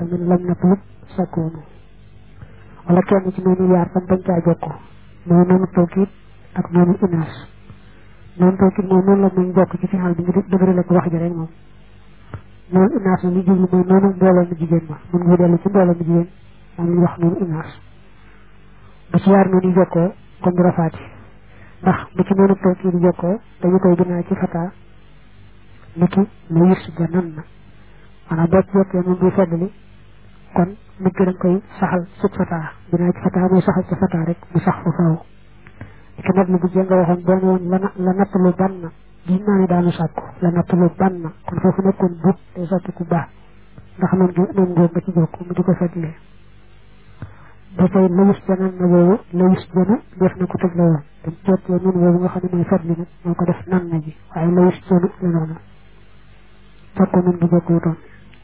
tamit lam natlub sakkoonu wala kenn ci noonu yaar tam bañ caa jokk mooy noonu tawkiit ak noonu inaas noonu tawkiit moom noonu la muy jokk ci final bi nga dëgërale ko wax ji rek moom noonu inaas na li jublu mooy noonu mbooloo mu jigéen ma mun nga dellu ci mbooloo mu jigéen moom la ñuy wax noonu inaas bu ci yaar noonu jokkoo kon du rafaati ndax bu ci noonu tawkiit jokkoo dañu koy gënaa ci fataa niki la yus ja nan na maanaam boo ci yokkee moom buy feddali kon nit ki da nga koy saxal sut fataa dinaa ci fataa mooy saxal ci fataa rek mu sax fa faaw ki nag lu bu jee nga waxoon boo ne woon la la nattalu ban na gis naa ne daanu sàkku la nattalu ban na kon foofu nekkoon bu day sotti ku baax ndax noonu gi noonu ngóob nga ci jokk mu di ko feddali ba tey la yus ja nan na boobu la yus jana def na ko tëj la woon dañ ceetee nun boobu nga xam ne mooy feddli nag moo ko def nan na ji waaye la yus jana la noonu fekkoon nun bu jokkuwutoon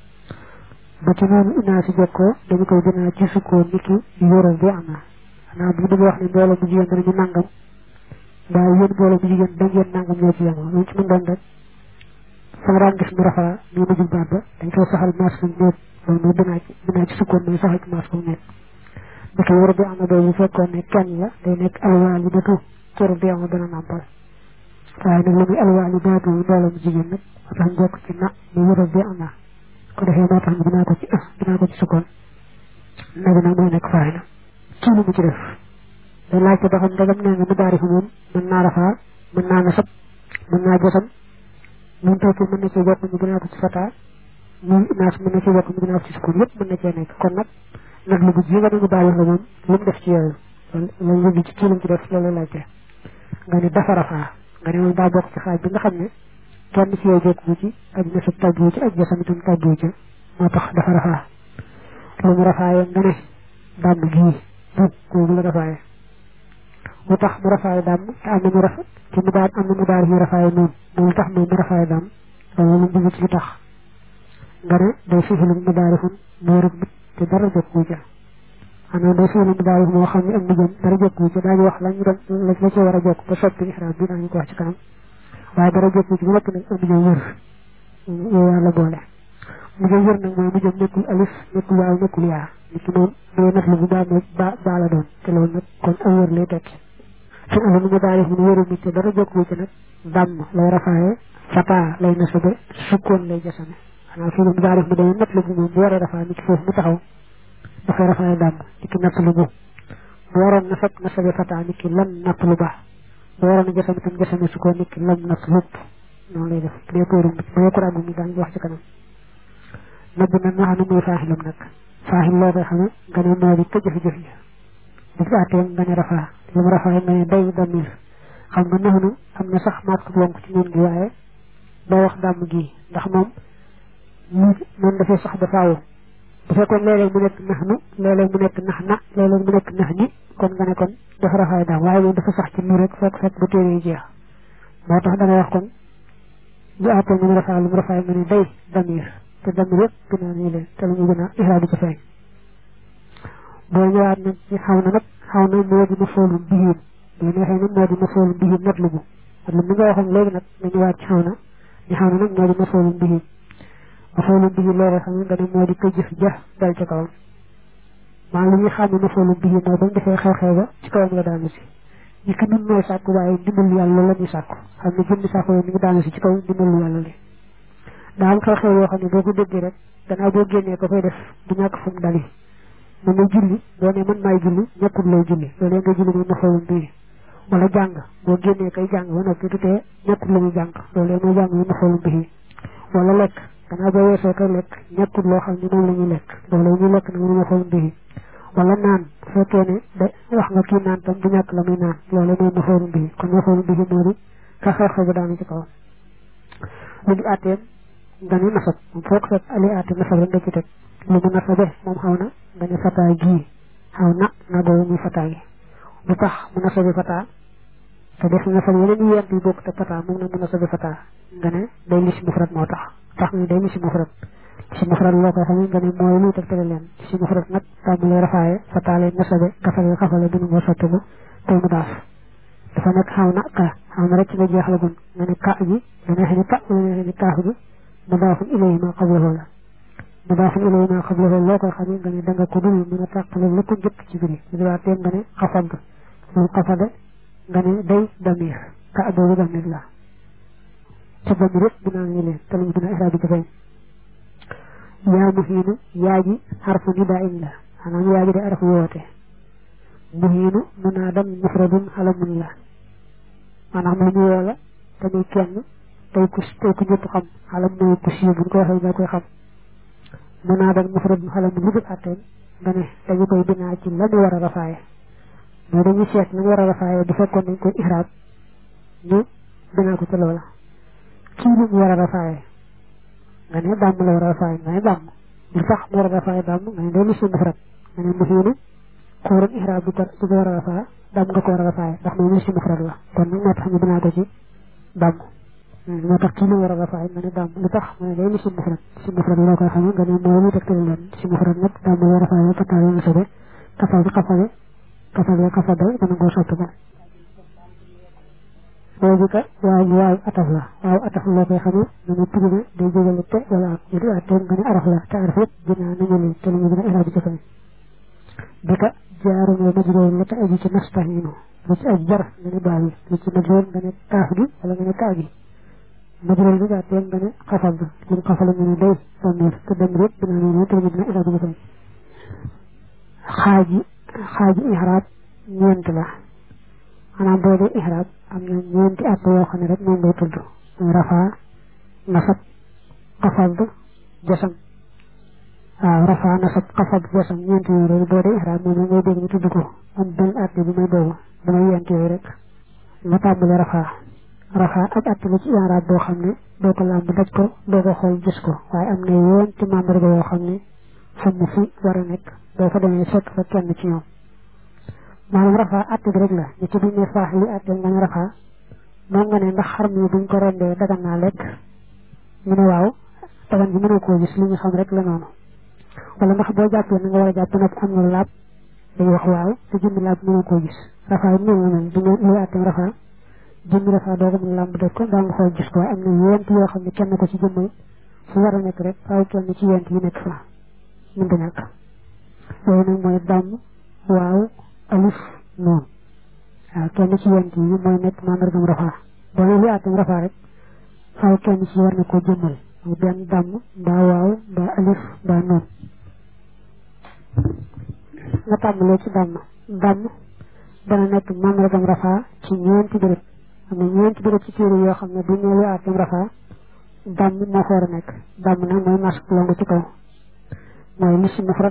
ba ci noonu inaa si jokkoo dañu koy gënaa ci sukkoo niki yoro bi am na xanaa bu bëgg wax ne mbooloo bu jigéen danañu nangam mbaa yéen mbooloo bu jigéen da ngeen nangam ñoo ci yemoo loolu ci mën doon rek fa nga daan gis mu rafaa ñu mujjul baat ba dañ koy saxal maas bu nekk loolu mooy binaa ci binaa ci sukkoon mooy saxal ci maas bu nekk niki yoro bi am na boobu fekkoon ne kenn la day nekk alwaal yi datu kër bi am dana nàmpal waaye nag la muy alwaal yi datu mbooloo bu jigéen nag moo tax jokk ci na mu yoro bi am na ko defee moo tax dinaa ko ci ah dinaa ko ci sukkoon nag nag moo nekk faay na kii lu mu ci def day laajte ba xam ndegam nee nga mu daari fi moom mën naa rafaa mën naa nasab mën naa josam mun tawki mën na cee jokk ñu dinaa ko ci fataa muy naas mën na cee jokk ñu dinaa ko ci sukkoon yëpp mën na cee nekk kon nag nag lu bu ji nga ne mu daari la moom lu mu def ci yooyu loolu yëngu ci kii lu mu ci def loolu laajte nga ne dafa rafaa nga ne moom daa bokk ci xaaj bi nga xam ne kenn ci yow jokku ci ak nasab tàggu ci ak jasam itam tàggu ci moo tax dafa rafaa lu mu rafaaye nga ne dàmm gii bu googu la rafaaye mu tax mu rafaaye dàmm te am na mu rafa ci mu daan am na mu daal yu rafaaye noonu loolu tax moom mu rafaaye dàmm loolu lu mu ci li tax nga ne day fixilu mu daarifun moo rëbb te dara jokku ca xanaa day fixilu mu daarif moo xam ne ak mujjam dara jokku ca daañu wax lañu doon la ci war a jokk ba soppi ixraab bi daañu ko wax ci kanam waaye dara jokku ci bu nekk nag am mujjam wër yow yàlla boole mujjam wër nag mooy mujjam nekkul alif nekkul waaw nekkul yaa li ci moom day nat lu bu baa ba baa la doon te loolu nag kon am wër lay tekki suñ alu nu mu daal mun wëru mi te dara jokku ci nag dàmm lay rafaaye fataa lay nasabe sukkoon lay jasame xanaa fii mu daal mu day nat lu bu moom bu waree rafaa ni ki foofu mu taxaw dafay rafaaye dàmm ni ki natt lu bu bu waroon nasab nasabe fataa ni ki lan natt lu baax bu waroon jasame tam jasame sukkoon ni ki lam natt lupp noonu lay def bu dee kóorum bu dee ko ràggu mi daañu wax ci kanam nabb na nga xam ne mooy faaxilam nag faaxil loo koy xame nga ne moo di ko jëf-jëf yi bu fi àttee nga ne rafaa lu mu rafaa nga ne day damir xam nga naxnu am na sax maat ko bonk ci noon gi waaye doo wax dàmm gi ndax moom mu noonu dafay sax ba faawu bu fekkoon léeg-léeg mu nekk naxnu léeg-léeg mu nekk nax na léeg-léeg mu nekk nax ni kon nga ne kon dafa rafaay daam waaye moom dafa sax ci nii rek fekk fekk ba téere yi jeex moo tax dangay wax kon bu àttee nga ne rafaa lu mu rafaay nga ne day damir te damir yëpp gën a nii leen te lu ñu gën a ixraa di ci feeñ boo ñëwaat nag ci xaw na nag xaw na moo di ma foolum bihiim boo neexee nag moo di ma foolum bihiim nat lu bu nat lu mi nga waxoon léegi nag nga ñëwaat ci xaw na ñu xaw na nag moo di ma foolum bihiim ma foolum bihiim loolu xam nga ne moo di ko jëf ja dal ci kawam maa li ñuy xam ne ma foolum bihiim mooy bañ defee xew-xew ba ci kawam la daanu si ñi ko nun mooy sàkku waaye ndimbal yàlla la ñuy sàkku xam ne jëmmi sàkku mi ngi daanu si ci kaw ndimbalu yàlla li daa am xew-xew yoo xam ne boo ko déggee rek gannaaw boo génnee ko koy def du ñàkk fu mu dali man may julli boo ne man maay julli ñekkul lay julli loolee nga julli muy mafoolum bii wala jàng boo génnee kay jàng ba noppi du tee ñekkul la muy jàng loolee mooy jàng muy mafoolum bii wala lekk gannaaw boo weesoo koy lekk ñekkul loo xam ne moom la ñuy lekk loolee ñuy lekk na muy mafoolum bii wala naan bu fekkee ne da wax nga kii naan tam du ñàkk la muy naan loolee mooy mafoolum bii kon mafoolum bii moo di ka xew-xew ba daanu ci kawam lu di àtteem nga ne nasab moom foog fekk ali àtte nasab rek nga ci teg lu mu nasabe moom xaw na nga ne fataa gii xaw na na boobu muy fataa gi lu tax mu nasabe fataa te def nasab yeneen yu yent yi bokk te fataa moom na mu nasabe fataa nga ne day li si mufrad moo tax tax nga day li si mufrad si mufrad loo koy xam nga ne mooy luy tegtale leen si mufrad nag tàmbalee rafaaye fataa lay nasabe kafale xafale dunu nga sotti ko te mu daaf dafa nekk xaw na ka xaw na rek ci nga jeex la gun nga ne ka ji nga neexe ni ka nga neexe ni kaaf gi mu daafun ilayhi ma qablahu la mu daa fi ilay naa xam la loo koy xamee nga ne da nga ko dul mën a tàqale la ko njëkk ci biir yi waa teen nga ne xafad lu xafade nga ne day damir ka boobu damir la ca damir yëpp dinaa ngi leen te lañu dina iraab bi jafeñ yaa muhiinu yaa ji xarfu nidaa in la maanaam yaa ji de araf woote muhiinu munaadam mufradun alamun la maanaam lu ñu woo la te muy kenn tey ku tey ku ñëpp xam xalam mooy ku siiw bu ñu ko waxee nga koy xam munaadam mufradun alamun lu dul àtteen nga ne dañu koy binaa ci la mu war a rafaaye mais dañuy seet la mu war a rafaaye bu fekkoon dañ koy ihraab ñu binaa ko ca loola kii lu mu war a rafaaye nga ne dàmm la war a rafaaye nga ne dàmm lu tax mu war a rafaaye dàmm nga ne day lu si mufrad nga ne muhiinu ku waroon ihraab bi tar ci ko war a rafaa dàmm nga ko war a rafaaye ndax moom lu si mufrad la kon nag moo tax ñu binaa ko ci dàmm moo tax kii lu war a rafaaye nga ne dàmm lu tax nga ne day lu si mufrad si mufrad loo koy xamee nga ne moo lu tegtali leen si mufrad nag dàmm la rafaaye fataal yi sobe kafal bi kafale kafal ya kafal day dana ngoo sotti ko boobu ka waaw waaw ataf la waaw ataf loo koy xamee nga ne tigi na day jógale te wala ak ñu di àtteen nga ne araf la te araf yëpp dinaa nañu leen te la ñu gën a iraab ci fay bi ka jaaru mooy majroor la te aju ci nastahiinu lu ci aj jar nga ne baawi lu ci majroor nga ne kaaf gi wala nga ne kaa gi majroor bi àtteen nga ne xafal bi ñun xafal nga ne day damir te damir yëpp dinaa nañu leen te la ñu gën a iraab ci fay xaaji xaaji ihraab ñeent la maanaam boo dee ihraab am na ñeenti at yoo xam ne rek moom ngay tudd muy rafaa nasab xafad jasam waaw rafaa nasab xafad jasam ñeenti yooyu rek boo dee ihraab moom ngay dégg ñu tudd ko am benn at bi may boobu damay yent yooyu rek nga tàmbale rafaa rafaa ak at la ci ihraab boo xam ne doo ko làmb daj ko doo ko xool gis ko waaye am na ñeenti membre yoo xam ne fu mu fi war a nekk boo fa demee fekk fa kenn ci ñoom maanaam rafaa àtte bi rek la ñu ci duñ ne faax li àtte nga ne rafaa moom nga ne ndax xar mi buñ ko rendee dagan naa lekk ñu ne waaw dagan bi mënoo koo gis li ñu xam rek la noonu wala ndax boo jàppee na nga war a jàpp nag am na laab day wax waaw te jëmmi laab mënoo koo gis rafaa yi noonu la mel du ñu luy àtte rafaa jëmmi rafaa doo ko mën lamb def ko daa nga xool gis ko waaye am na yent yoo xam ne kenn ko ci jëmmal fu war a nekk rek faaw kenn ci yent yi nekk fa mën da ñàkk yooyu nag mooy dàmm waaw alif noonu waaw kenn ci yent yi mooy nekk mandargam rafaa boo ne lu àttam rafaa rek faaw kenn ci war na koo jëmmal mu benn dàmm mbaa waaw mbaa alif mbaa noonu nga tàmbalee ci dàmm dàmm dana nekk mandargam rafaa ci ñeenti béréb am na ñeenti béréb ci téere yoo xam ne bu ñu lu àttam rafaa dàmm moo fa war a nekk dàmm nag mooy masque longu ci kaw mooy lisi mufrad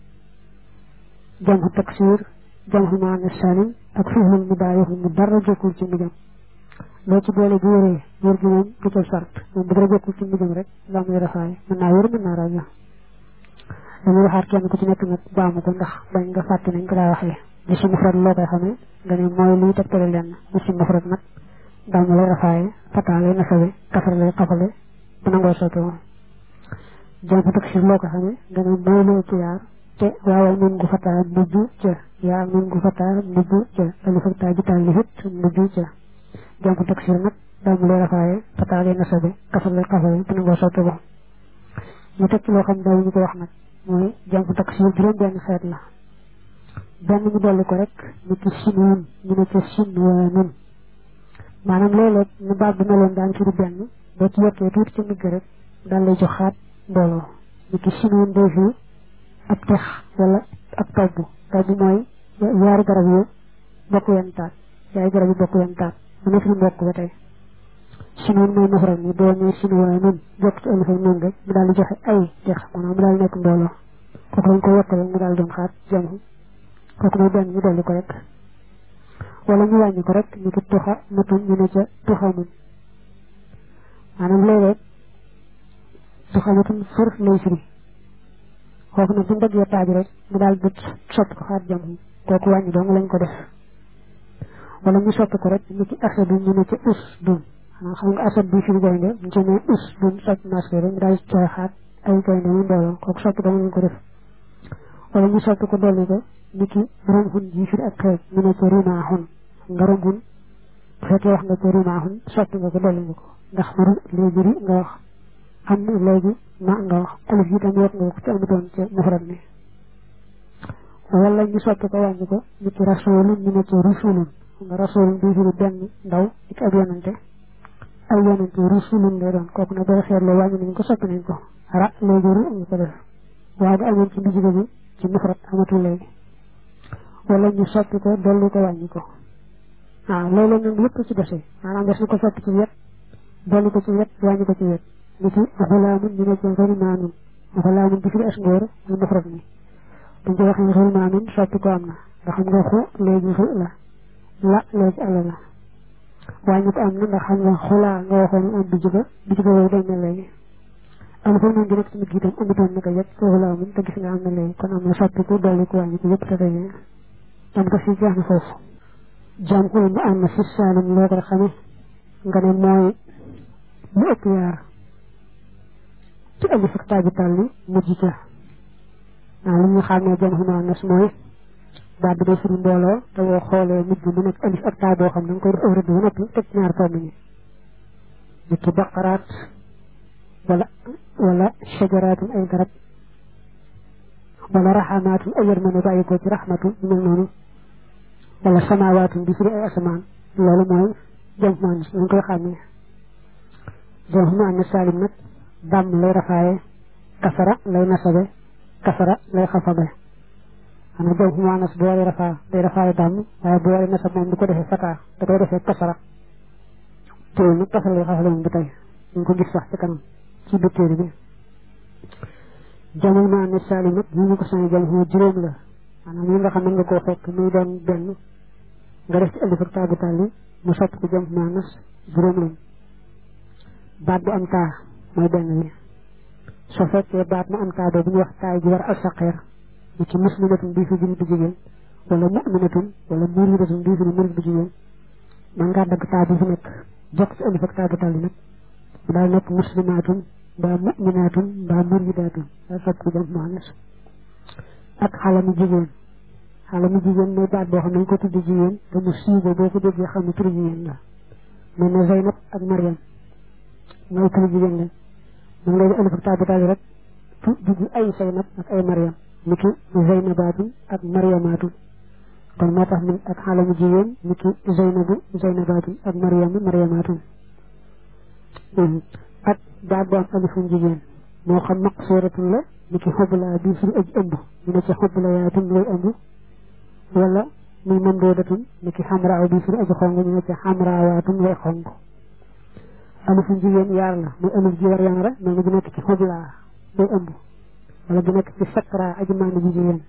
jamxu taksir jamxu maana salim ak fihul mu daa yoxu mu dara jokkul ci mbijam loo ci boole bu wéree wér gi moom du ca sart moom bu dara jokkul ci mbijam rek daa muy rafaay mën naa wér mën naa rajo dañuy waxaat kenn ku ci nekk nag baamu ko ndax bañ nga fàtte nañ ko daa waxee lisi mufrad loo koy xamee nga ne mooy luy tegtale lenn lisi mufrad nag daa mu lay rafaaye fataale nasawe kafar lay xafale bu nangoo sotti woon jamxu taksir loo ko xamee nga ne mooy lu ci yaar te waaw nun gu fataa mujj ca yaa nun gu fataa mujj ca alif ak taa ji taal li hit mujj ca jamxu taksir nag daa mu lay rafaaye fataa lay nasabe kafar lay xafale bu nangoo sotti ko ñu teg ci loo xam daw ñu ko wax nag mooy jamxu taksir juróom benn xeet la benn ñu dolli ko rek ñu ci sinuun ñu ne ca sinwaanun maanaam léeg-léeg ñu baat bi meloon daan firi benn boo ci yokkee tuuti ci migg rek daal lay joxaat mbooloo ñu ci sinuun day fii ab tex wala ab togg togg mooy yaari garab yu bokk yenn taat yaari garab yu bokk yenn taat mu nekk fi mbokk ba tey sinuun mooy mufrad ni boo nee sinuwaa nun jokk ci alif ak nun rek mu daal di joxe ay tex maanaam mu daal nekk mbooloo kooku lañ ko yokkale mu daal doon xaat jamu kooku mooy benn ñu dolli ko rek wala ñu wàññi ko rek ñu ki tuxa matun ñu ne ca tuxa mun maanaam léeg-léeg tuxa matun fër lay firi kooku nag bu ñu bëggee taaj rek mu daal di soppi ko xaat jam kooku wàññi dong lañ ko def wala ñu soppi ko rek ñu ci asadu ñu ne ci us dun xanaa xam nga asad bi firi gaynde ñu ci ne us dun soppi masque rek mu daal di cooy xaat ay gaynde mu mbooloo kooku soppi dong lañ ko def wala ñu soppi ko dolli ko ni ki romxun ji firi ak xeej ñu ne ci rimaaxun nga romxun bu fekkee wax nga ci rimaaxun soppi nga ko dolli nga ko ndax mu léegi ri nga wax am léegi ma nga wax alif yi tam yokk nga ko ci amutoon ca mufrad mi wala ñu soppi ko wàññi ko ñu ci rasulun ñu ne ci rusulun nga rasulun bi firi benn ndaw ni ki ab yonante ay yonante rusulun lay doon kooku nag boo seetloo wàññi nañ ko soppi nañ ko ra léegi ru ñu ko def waaye bu amoon ci mbijiga bi ci mufrad amatul léegi wala ñu soppi ko dolli ko wàññi ko waaw loolu nag yëpp ci dese maanaam des na ko soppi ci wet dolli ko ci wet wàññi ko ci wet ni ci xulaamun ñu ne ci xulmaanun xulaamun bi firi as ngóor ñu mufrad mi buñ ci waxee xulmaanun soppi ko am na ndax xam nga xu léegi xu la la léegi ala la wàññi ko am na ndax xam nga xulaa nga waxoon am bijiga bijiga boobu dañ na léegi am fa noonu direct mit gi tam amutoon naka yëpp foofu la amun te gis nga am na léegi kon am na soppi ko dolli ko wàññi ko yëpp te tey am ko si jeex na foofu jam ko mu am na si saalim loo ko xame nga ne mooy lu ëpp yaar ci alif ak taaji tàlli mujj ca waaw li ñu xam ne jam xuma nas mooy baat bi day firi mbooloo te boo xoolee mujj mu nekk alif ak taa boo xam ne nga koy def aw rëdd bu noppi teg ñaar tomb ñi ni ki baqaraat wala wala shajaraatun ay garab wala raxamaatun ay yërmande bàyyi ko ci raxmatun mel noonu wala samaawaatun di firi ay asamaan loolu mooy jam maan ñu koy xàmmee jam maan na saalim nag dàmm lay rafaaye kasara lay nasabe kasara lay xafabe xanaa jam maanas bu waree rafaa day rafaaye dàmm waaye bu waree nasab moom du ko defee fataa da koy defee kasara téewul nag kasara lay xafale moom bi tey ñu ko gis sax ci kanam ci biir téere bi jamu maan na saalim nag yi ñu ko sañ jam moo juróom la maanaam yi nga xam ne nga koo fekk muy doon benn nga def ci alif ak taagu tàlli mu sopp ko jëm maanas juróom lañ baat bu am taa mooy benn bi soo fekkee baat mu am taa boobu ñu wax taay ji war al saqeer ni ci muslimatun bii fi jënd bu jigéen wala mu'minatun wala muridatun bii fi murid bu jigéen man ngaa dagg taa bi fi nekk jokk ci alif ak taagu tàlli nag mu daal nekk muslimatun mbaa mu'minatun mbaa muridatun daa sopp ko jëm maanas ak xale mu jigéen xale mu jigéen mooy baat boo xam ne ñu ko tudd jigéen te mu siibo boo ko déggee xam ne turu jigéen la mel na Zeynab ak Mariam mooy turu jigéen la moom léegi alif ak taabu taali rek tu dugg ay Zeynab ak ay Mariam ni ki Zeynabaatun ak Mariamaatun kon moo tax min ak xale mu jigéen ni ki Zeynabu Zeynabaatun ak Mariamu Mariamaatun ak baat bu am alifum jigéen moo xam maqsuratun la ni ki xobla bi firi aji ëmb ñu ne ci xobla yaatun lay ëmb wala muy mamdoodatun ni ki xamraaw bi firi aji xong ñu ne ci xamraawaatun lay xong alifu jigéen yaar la muy alif ji war yamara mais nga ji nekk ci xobla day ëmb wala gi nekk ci sakra aji maani ji jigéen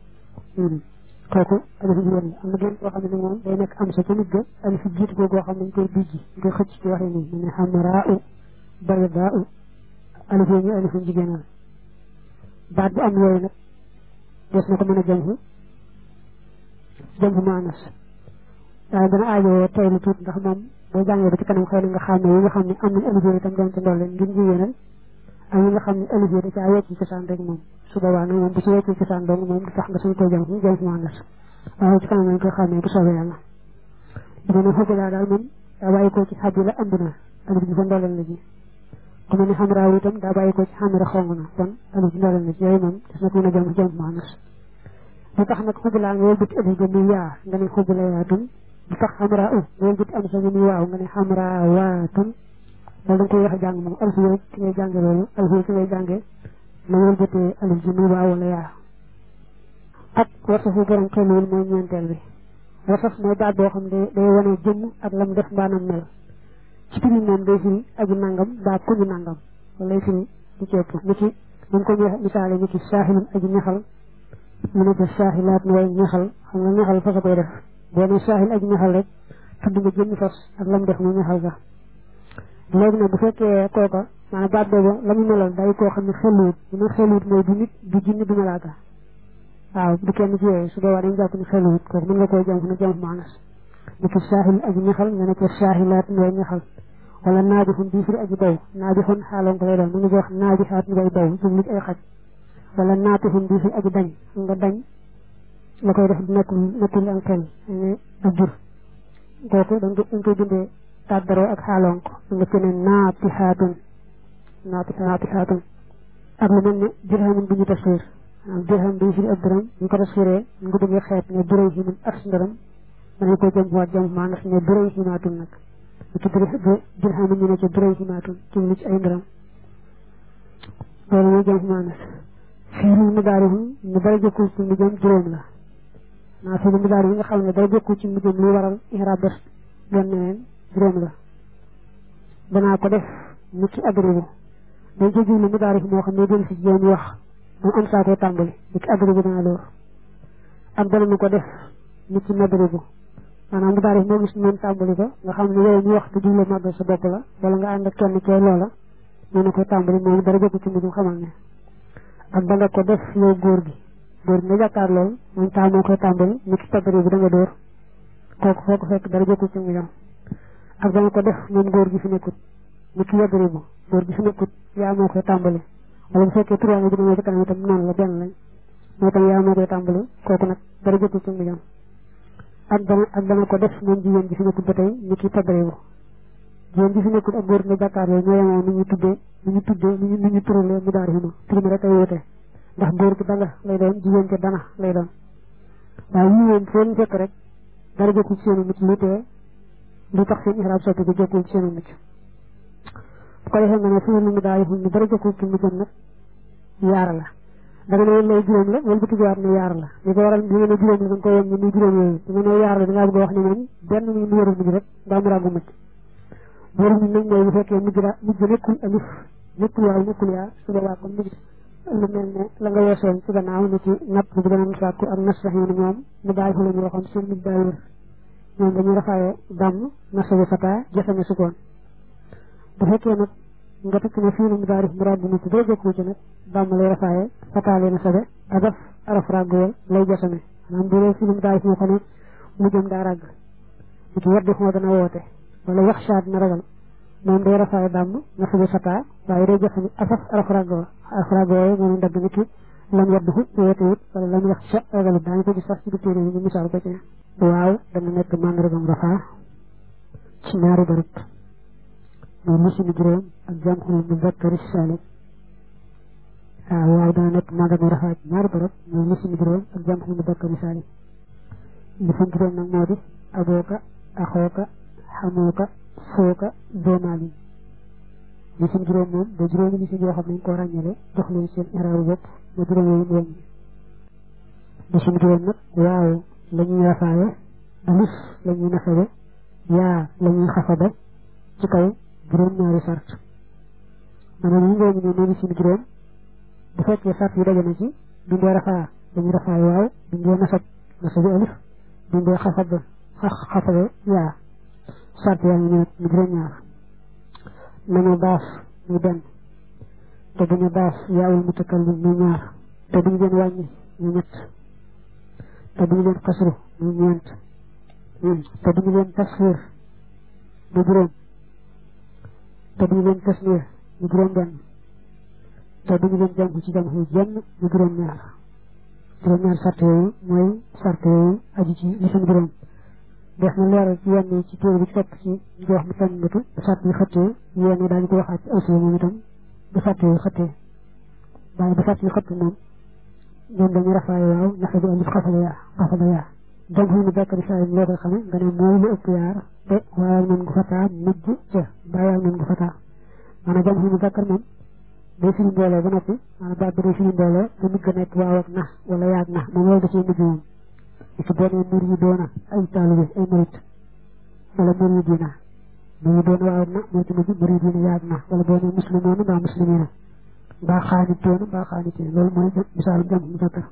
kooku alifu jigéen la am na genn koo xam ne moom day nekk am sa ca nit ga alifu jiitu ko goo xam ne ñu koy bijji ñu koy xëcc ci waxee nii ñu ne xamraau baydaau alif yooyu ñu alifu jigéenal baat bu am yooyu nag des na ko mën a jamxu jamxu maanas waaye dana aajowoo tey lu tuut ndax moom boo jàngee ba ci kanam xëy na nga xam ne yi nga xam ne am nañ alif yooyu itam doon ci ndolle ngir jigéenal ak yi nga xam ne alif yooyu da caa wecc cosaan rek moom su boobaa nag moom bu ci wecc cosaan dong moom du tax nga suñ koy jamxu jamxu maanas waaye ci kanam lañ koy xam ne bu soobee yàlla dina ne xubulaa daal moom daa bàyyi ko ci xab yi la ëmb na alif ji fa ndolleel la ji ku mel ni xamraaw itam daa bàyyi ko ci xamira xong na kon alif ji ndolleel na ci yooyu moom des na ko mën a jamxu jamxu maanas lu tax nag xubulaa nga wëlbati alif ga muy yaa nga ne xubula yaatun lu tax xamraa u nga wëlbati am sa nga muy waaw nga ne xamraa waatun loolu da nga koy wax a jàng moom alif yooyu ci ngay jànge loolu alif yooyu ci ngay jànge na wëlbatee alif ji muy waaw wala yaa ak wasafu borom xelul mooy ñeenteel bi wasaf mooy baat boo xam ne day wane jëmm ak lam def mbaanam mel ci firi moom day firi aji nangam baa ku ñu nangam wala lay firi di ci ëpp ni ki ñu ko misaale ni ki saahilun aji ñaxal mu ne ko saaxilaat mooy ñaxal xam nga ñaxal fas a koy def boo ne saaxil aji ñaxal rek tudd nga jëmmi fas ak lam def mu ñaxal ga léegi nag bu fekkee kooka maanaam baat boobu la mu melal day koo xam ne xeluwut bu ne xeluwut mooy du nit du jinni du malaaka waaw du kenn ci yooyu su boobaa dañ jàpp ne xeluwut kooku mën nga koy jàmm na jàmm maanas ni ki saaxil aji ñaxal nga ne ko saaxilaat mooy ñaxal wala naabixun bii firi aji daw naabixun xaaloon ko lay doon mu ngi wax naabixaat ngay daw jublu ay xaj wala naatixun bii firi aji dañ nga dañ la koy def nekkul nekkul am xel ak jur kooku dañ ko dañ koy bindee tàddaroo ak xaalonk nga ci ne naatixaatun naati naatihaatun ak lu mel ne dirhamun bu ñu tasfiir dirham bi firi ab dërëm ñu ko tasfiiree ñu ko bëggee xeet ne duray himun ak si ndërëm mën nañ ko jëm waat jëm maa ndax ne duray himaatun nag ñu ci dirhamun ñu ne ca duray himaatun ci lu ci ay ndërëm loolu mooy jëm maa nas fii mu daari ñu dara jëkkul ci mu jëm juróom la naa fi mu daari yi nga xam ne dara jëkkul ci mu jëm lu waral ihraab bés doon neneen juróom la danaa ko def mu ci adribu day jóg lu mu daari moo xam ne dellu si jéem wax moom am saa koy tàmbali mu ci adribu dana loor ak dana mu ko def mu ci nadribu maanaam mu daari moo gis noonu tàmbali ko nga xam ne yow ñu wax te jublu màggal sa bopp la wala nga ànd ak kenn cee loola ñu ne koy tàmbali moom dara jëkkul ci mu jëm xamal ne ak da nga ko def yow góor gi góor gi nga jàkkaar lool moom taa moo koy tàmbali mu ci tabari bi da nga dóor kooku foo ko fekk dara jokkul ci mu jam ak da nga ko def moom góor gi fi nekkut mu ci yabari bu góor gi fi nekkut yaa moo koy tàmbali wala bu fekkee trois bi dina ci kanam itam noonu la benn lañ moo tam yaa moo koy tàmbali kooku nag dara jokkul ci mu jam ak dana ak dana ko def moom jigéen gi fi nekkut ba tey mu ci tabari bu jigéen gi fi nekkut ak góor nga jàkkaar yooyu ñoo yemoo ni ñu tuddee ni ñu tuddee ni ñu ni ñu turalee mu daari hima tur mi rek ay wute ndax góor gi danga lay doon jigéen gi dana lay doon waaye yii moom foo ñu fekk rek dara jokkul ci seenu mucc lu tee lu tax seen ihraab soppi ko jokkul ci seenu mucc bu ko defee nga ne fi mu daari him ni dara jokkul ci muccam nag yaara la da nga ne woon lay juróom la wala bu tuggaat ne yaar la li ko waral li nga ne juróom la da nga ko yem ni muy juróom yooyu da nga ne yaar la da ngaa bëgg a wax ne moom benn muy mu waru mujj rek daa mu ràggu mucc waru mujj nag mooy bu fekkee mujj ra mujj nekkul alif nekkul waaw nekkul yaa su boobaa kon mujj lu mel ne la nga weesoon ci gannaaw ni ci napp bi danañ sàkku ak nas sax yi ñoom mu daay fa la ñu waxoon seen mujj daa wér ñoom dañuy rafaaye dàmm nasabi fata jasame sukkoon bu fekkee nag nga tekk ne fii mu daari mu ràggu mucc doo jokku ci nag dàmm lay rafaaye fata lee nasabe adaf araf ràgguwal lay jasame maanaam bu dee fii mu daari moo ko ne mujjam daa ràgg ni ki waddi xoo dana woote wala yaxsha dina ragal moom day rafaaye dàmm nasabi fata waaye day jasame asaf araf ràgguwal afrago yooyu moom ndagg ni ki lam yadduhu woote wut wala lam yax sa ragalut daañu ko gis sax ci biir téere yi ñu misaal ko ci waaw dana nekk màndargam rafaa ci ñaari barab muy lisimi juróom ak jamxul muzakkari salim waaw waaw dana nekk màndargam rafaa ci ñaari barab muy lisimi juróom ak jamxul muzakkari salim lisim juróom nag moo di abooka axooka xamooka sooka doomaali lisim juróom moom ba juróomi lisim yoo xam ne ñu ko ràññale jox leen seen iraabu bopp ba juróom yooyu mu wàññi lisim juróom nag waaw la ñuy rafaaye alif la ñuy nasabe yaa la ñuy xafabe ci kaw juróom ñaari sart maanaam yi ngooñu ne mooy lisim juróom bu fekkee sart yi daje na ci bindee rafaa dañuy rafaaye waaw bindee nasab nasabe alif bindee xafabe xafabe yaa sart yaa ngi ñëw mu juróom ñaar nañu baas ñu benn te duñu baas yaawul mutakallim ñu ñaar te duñu leen wàññi ñu ñett te duñu leen xasru ñu ñeent te duñu leen tasxiir ñu juróom te duñu leen tasniir ñu juróom benn te duñu leen jàng ci jàng jenn ñu juróom ñaar juróom ñaar sart yooyu mooy sart yooyu aju ci li seen juróom def na leeral ci yenn ci téere bi ci topp ci jox mu tànn bëtu bu sàtt yi xëttee yenn daañu ko waxaat ci aussi moom itam bu sàtt yi xëttee waaye bu sàtt yi xëtt moom ñoom dañuy rafaaye waaw nafa bi alif xafada yaa xafada yaa donc xëy na bakkari saa yi loo koy xamee nga ne mooy lu ëpp yaar te waaye noonu gu fataa mujj ca bàyyi noonu gu fataa maanaam jam xëy na bakkar moom day firi mbooloo ba noppi maanaam baat bi day firi mbooloo te mujj ga nekk waaw ak na wala yaag na moom loolu da cee mujj moom ci boo nee mur yi doona ay taalibe ay murit wala mur yi diina mur yi doona waaw na moo ci mujj mur yi diina yaag na wala boo nee muslimoona mbaa muslimiina mbaa xaanitoona mbaa xaanitiin loolu mooy misaalum jam mu zakkar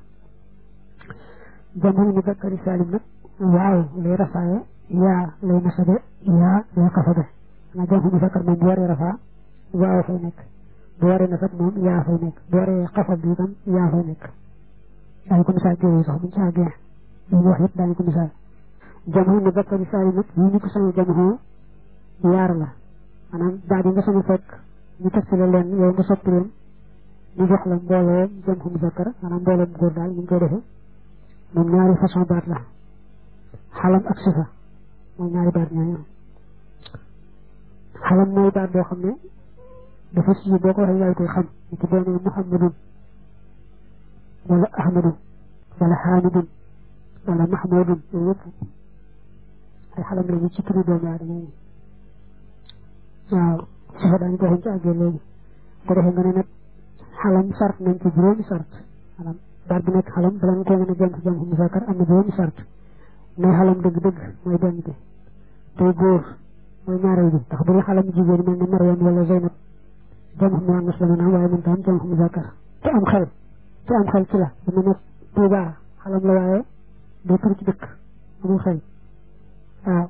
jam mu zakkari saalim nag waaw lay rafaaye yaa lay nasabe yaa lay xasabe nga jam mu zakkar moom bu waree rafaa waaw fay nekk bu waree nasab moom yaa fay nekk bu waree xasab bi itam yaa fay nekk ay ko misaal jooyu sax buñ ci àggee li ñu wax yëpp daañu ko misaal jamono mu bakkari saali nag yi ñu ko sañu jamono yaar la maanaam baat yi nga sañu fekk ñu teg ci la leen yow nga soppi leen ñu jox la mbooloo jëm mu zakkar maanaam mbooloo mu góor daal ñu ngi koy defee moom ñaari façon baat la xalam ak sifa mooy ñaari baat ñooñu xalam mooy baat boo xam ne dafa si boo ko waxee yaay koy xam ni ki boo nee muhammadun wala ahmadun wala hamidun wala mahmudun yooyu yëpp ay xalam lañu ci turu doomu aadama yi waaw sifa daañu ko waxee ci àggee léegi ko defee nga ne nag xalam sart nañ ci juróomi sart xalam baat bi nekk xalam bala nga koo mën a jëm ci jëm xu musaakar am na juróomi sart mooy xalam dëgg-dëgg mooy benn bi tey góor mooy ñaareel bi ndax bu ñu xalam jigéen mel ne Maryam wala Zeynab jëm xu muannas la mën a waaye mën ta am jëm xu musaakar te am xel te am xel ci la dama nekk Tuubaa xalam la waaye day tur ci dëkk amul xel waaw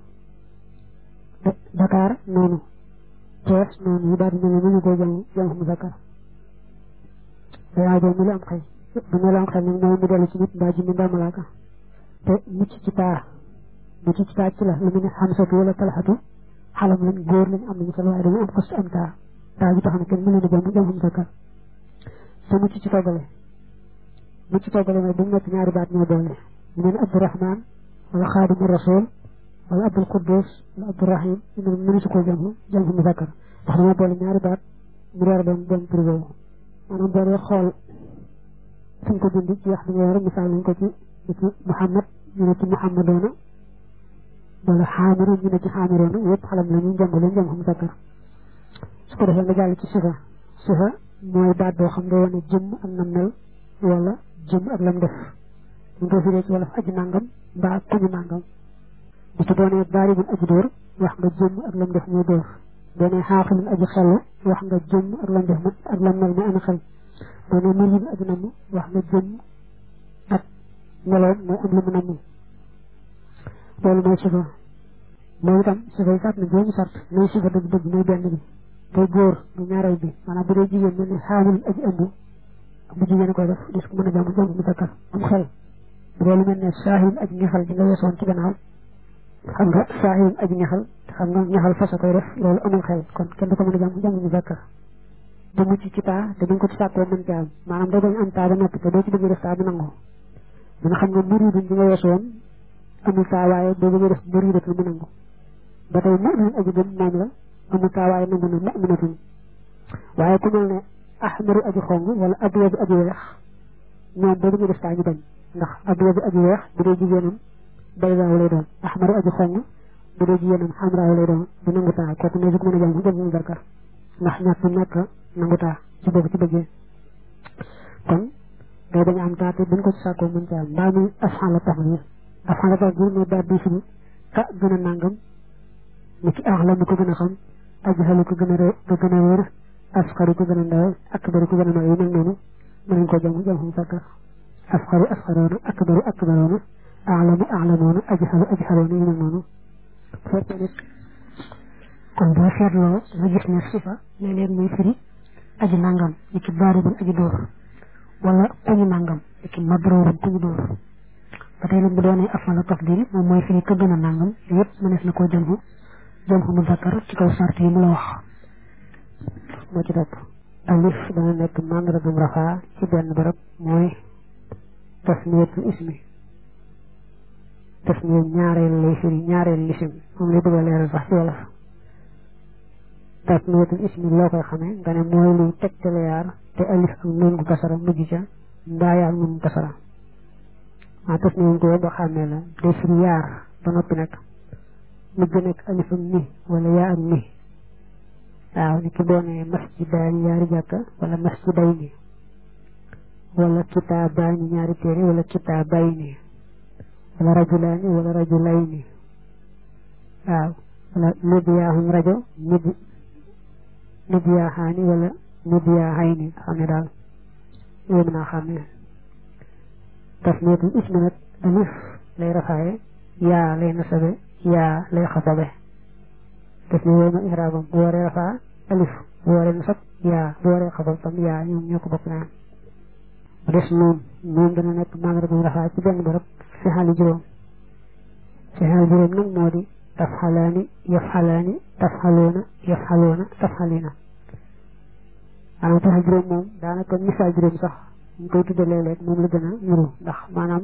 Dakar noonu Thiès noonu yi daal di mel ni ñu koy jëm jëm xu musaakar day aajoo mu la am xel bu ñu la am xel nag mooy mu dellu ci nit mbaa ji mi mbaa malaaka te mucc ci taa mucc ci taa ci la lu mu ne xamsatu wala talxatu xalam lañ góor lañ am nañu solo waaye dañu am xos am taa taa ji tax na kenn mu leen a jëm jëm xam sakkar te mucc ci toggale mucc ci toggale mooy bu mu nekk ñaari baat ñoo doole mu ne abdurahman wala xaadimu rasul wala abdul quddus wala abdurahim ñu mënu si ko jëm jëm xam sakkar ndax dañoo boole ñaari baat mu door a doon doon tur boobu maanaam boo dee xool suñ ko bind ci wax bi nga yor misaal nañ ko ci ci Muhammad ñu ne ci Muhammadoona wala xaamiru ñu ne ci xaamiroona yëpp xalam la ñu jàng leen jàng xam sakkar su ko defee nga jàll ci sifa sifa mooy baat boo xam ne wane jëmm ak nam mel wala jëmm ak lam def ñu ko firee ci wala aji nangam mbaa kuñu nangam bu ci doonee baari mun aji dóor wax nga jëmm ak lam def muy dóor doonee xaaxilun aji xel wax nga jëmm ak lam def ak lam mel muy ana xel doone murid aji namm wax nga jëm ak meloom mooy am lu mu namm loolu mooy sifa moom itam sifa yi sart na juróomi sart mooy sifa dëgg dëgg mooy benn bi tey góor mu ñaareel bi maanaam bu dee jigéen mel ni xaamil aji ëmb bu jigéen koy def dis ko mën a jàmm jàmm mu sakkar am xel bu dee lu mel ne saahil aji ñaxal di nga weesoon ci gannaaw xam nga saahil aji ñaxal xam nga ñaxal fasa koy def loolu amul xel kon kenn du ko mën a jàmm jàmm mu sakkar da mucc ci taa te duñ ko ci sàkkoo mën ci am maanaam doo bañ am taa ba noppi te doo ci bëgg def taa bu nangu dina xam nga muridun bi nga weesu woon amul taa waaye doo bëgg def muridatul mu nangu ba tey mu'min aji gëm moom la amul taa waaye nangu na mu'minatun waaye ku mel ne ahmaru aji xong wala abyadu aji weex ñoom boo bëgg def taa ñu bañ ndax abyadu aji weex bu dee jigéenam baydaaw lay doon ahmaru aji xong bu dee jigéenam xamraaw lay doon du nangu taa kooku ne mën a jàng jëm mu barkar ndax ñàkk ñàkk nangu taa ci boobu ci bëggee kon day dañu am taa te buñ ko ci sàkkoo mën ci am mbaa muy afxan la taxdir afxan la taxdir mooy baat bi fi ka gën a nàngam ni ki aax la mu ko gën a xam ajxalu ko gën a ré ko gën a wér asxaru ko gën a ndaw akbaru ko gën a mag yi mel noonu mën nañ ko jàng jàng xam sakkar asxaru asxaroona akbaru akbaroona aalamu aalamoona ajxalu ajxaloona yi mel noonu fekkee nit kon boo seetloo nga gis ne sifa léeg-léeg muy firi aji nangam ni ki baaribun aji dóor wala kuñu nangam ni ki mabroorun kuñu dóor ba tey nag bu doonee afala tafdil moom mooy firi ka gën a nangam yëpp mënees na koo jëmxu jëmxu mu zakkar ci kaw sart yi mu la wax moo ci topp alif dana nekk mandargam rafaa ci benn barab mooy tasmiyatul ismi tasmiya ñaareel lay firi ñaareel lisim moom lay bëgg a leeral sax ci wolof tasmiyatul ismi loo koy xamee nga ne mooy luy tegtale yaar te alif ak nun gu kasara mujj ca mbaa yaa nun kasara waa tasmiya ko ba xàmmee la day firi yaar ba noppi nag mujj nekk alif ak ni wala yaa ak ni waaw ni ki doonee masjidaani ñaari jàkka wala masjidayni wala kitaabaani ñaari téere wala kitaabayni wala rajulaani wala rajulayni waaw wala nibiyaaxum rajo nib nibiyaaxaani wala nibiyaaxayni xam ne daal yooyu mën naa xam ne tasmiyatul ismi nag alif lay rafaaye yaa lay nasabe yaa lay xasabe def ni wooy ma iraabam bu waree rafaa alif bu waree nasab yaa bu waree xasab tam yaa ñoom ñoo ko bokk naan bu des noon noon dana nekk mandargam rafaa ci benn barab fi xaali juróom fi xaali juróom nag moo di tafxalaani yafxalaani tafxaloona yafxaloona tafxalina maanaam taxa juróom moom daanaka misaal juróom sax ñu koy tudde léeg-léeg moom la gën a niru ndax maanaam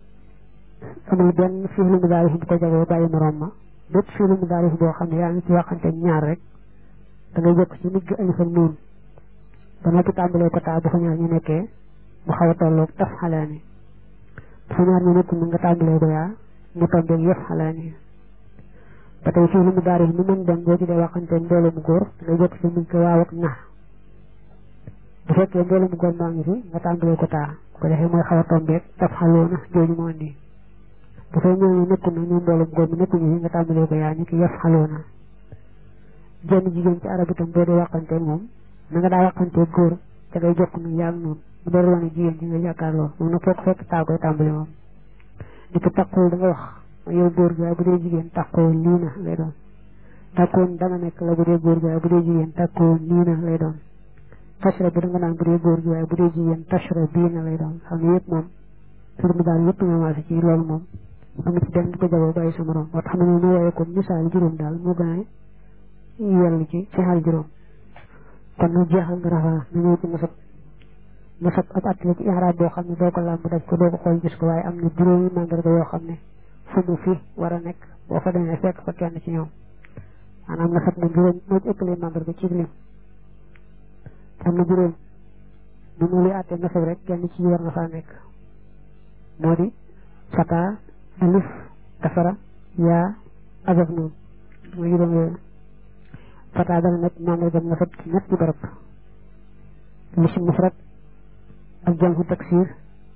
amul benn fiilu mudaarif bu ko jagoo bàyyi moroom ma bépp fiilu mudaarif boo xam ne yaa ngi ci waxante ñaar rek da ngay jokk ci nit gi alif ak noon ba noppi tàmbalee ko taa bu fa ñaar ñu nekkee mu xaw a tolloog taf xalaani bu fa ñaar ñu nekkul nga tàmbalee ko yaa mu tombeeg yëf xalaani ba tey fii lu mu daari mu mën dem boo ci dee waxanteen mbooloo mu góor da ngay jokk ci nit gi waaw ak na bu fekkee mbooloo mu góor maa ngi fi nga tàmbalee ko taa bu ko defee mooy xaw a tombeeg taf xaloona jooju moo indi bu fay ñëw nekkul na ñu mbooloo mu góor mi nekkuñu fi nga tàmbalee ko yaa ñu ki yëf xaloona jenn jigéen ci arab itam boo dee waxanteel moom na nga daa waxantee góor ca ngay jokk nu yaa noonu mu door wane jigéen ji nga jàkkaarloo moom nag fekk fekk taa koy tàmbali moom di ko taqoo da nga wax yow góor gi waaye bu dee jigéen taqoo lii na lay doon taqoon danga nekk la bu dee góor gi waaye bu dee jigéen taqoo nii na lay doon tashra bi da nga naan bu dee góor gi waaye bu dee jigéen tashra bii na lay doon xam ne yëpp moom tur mi daal yëpp nga maase ci loolu moom amul ci benn di ko jagoo bàyyi sa morom moo tax xam ne mu woowee ko misaal juróom daal moo gën a yell ci ci xaal juróom kon nag jeexal nga rafaa na ñëw ci nasab nasab ab at la ci ihraab boo xam ne doo ko làmb daj ko doo ko xool gis ko waaye am na juróomi mandarga yoo xam ne fu mu fi war a nekk boo fa demee fekk fa kenn ci ñoom maanaam nasab moom juróom moo ci ëppalee mandarga ci lim am na juróom bu mu li àttee nasab rek kenn ci war na faa nekk moo di fata alif kasara yaa azaf noonu mooy juróom yooyu fata dana nekk mandarga nasab ci ñetti barab lisim mufrad ak jamhu taksir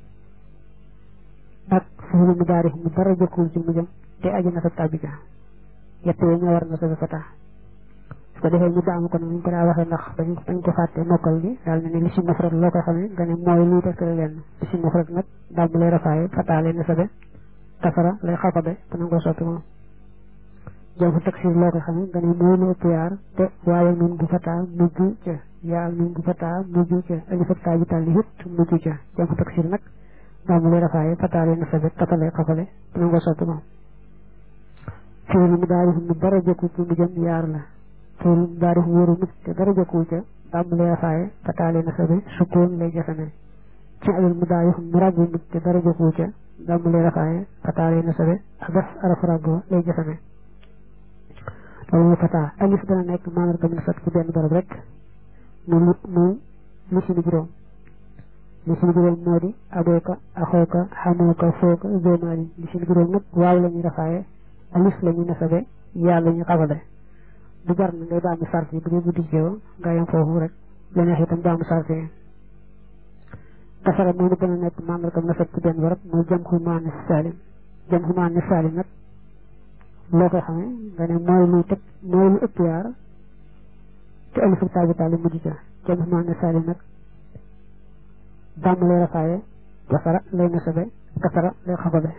ak fi'lu mudaari mu dara jëkkul ci mujjam te aji nasab tàbbi ja yett yooyu ñoo war nasab fata su ko defee ñu baamu ko nag ñu ko daa waxee ndax dañ dañ ko fàtte mokkal gi daal ne ne lisim mufrad loo koy xamee nga ne mooy luy tegtale leen lisim mufrad nag daal mu lay rafaaye fata lay nasabe kasara lay xafabe te nangoo soppi moom jamhu taksir loo koy xamee nga ne mooy lu ëpp yaar te waaye nun bu fata mujj ca yaa nun bu fata mujj ca alif ak taa ji tàlli it mujj ca jamhu taksir nag daal mu lay rafaaye fata lay nasabe kasara xafale te nangoo soppi moom fi'lu mudaari mu dara jëkku ci mu jëm yaar la fi'lu mudaari wóoru nit te dara jëkku ca daal mu lay rafaaye fata lay nasabe sukkoon lay jasame fi'lu mudaari mu ràggu nit te dara jëkku ca daal mu lay rafaaye fata lay nasabe ak def araf ràggu lay jasame loolu mooy fata alif dana nekk mandarga mu nasab ci benn barab rek mu lu mu li si juróom li si juróom moo di abooka axooka xamooka fooka zomaali li si juróom nag waaw la ñuy rafaaye alif la ñuy nasabe yaa la ñuy xafale du jar na ngay baamu sart yi bu dee guddi jeew nga yem foofu rek la neex itam baamu sart yi kasara moom dana nekk mandarga mu nasab ci benn barab mooy jam xu maanis salim jam xu maanis salim nag loo koy xamee nga ne mooy luy teg mooy lu ëpp yaar te alifu taabi taali mujj ca jam xu maanis salim nag dàmm lay rafaaye kasara lay nasabe kasara lay xababe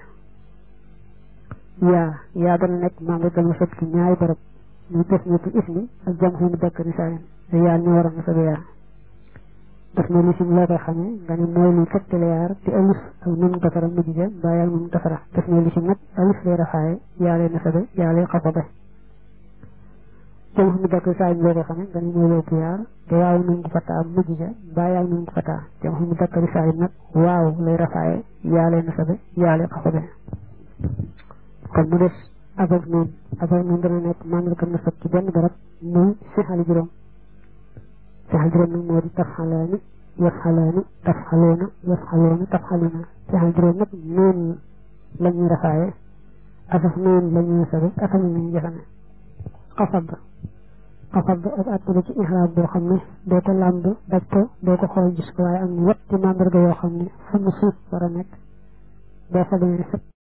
yaa yaa dana nekk mandarga mu nasab ci ñaari barab muy def ñetti ismi ak jam xu mu dakkari salim te yaa ñu war a nasabe yaa def na lisim loo koy xamee nga ne mooy luy tegtale yaar te alif ak nun kasara mujj ja mbaa yaa nun kasara def na lisim nag alif lay rafaaye yaa lay nasabe yaa lay xafabe jam xu mu dakkari salim loo koy xamee nga ne mooy loo yaar te waaw nun fataa mujj ja mbaa yaa nun fataa jam xu mu dakkari salim nag waaw lay rafaaye yaa lay nasabe yaa lay xafabe kon mu des abak noonu abak noonu dana nekk mandarga nasab ci benn barab muy sixali juróom sixal juróom nag moo di tafxalaani yafxalaani tafxaloona yafxaloona tafxalina sixal juróom nag noonu la ñuy rafaaye asaf noonu la ñuy nasabe asaf la ñuy jafane xafad xafad ak attala ci ixraab boo xam ne doo ko làmb daj ko doo ko xool gis ko waaye am na yetti mandarga yoo xam ne fu mu suuf war a nekk boo fa demee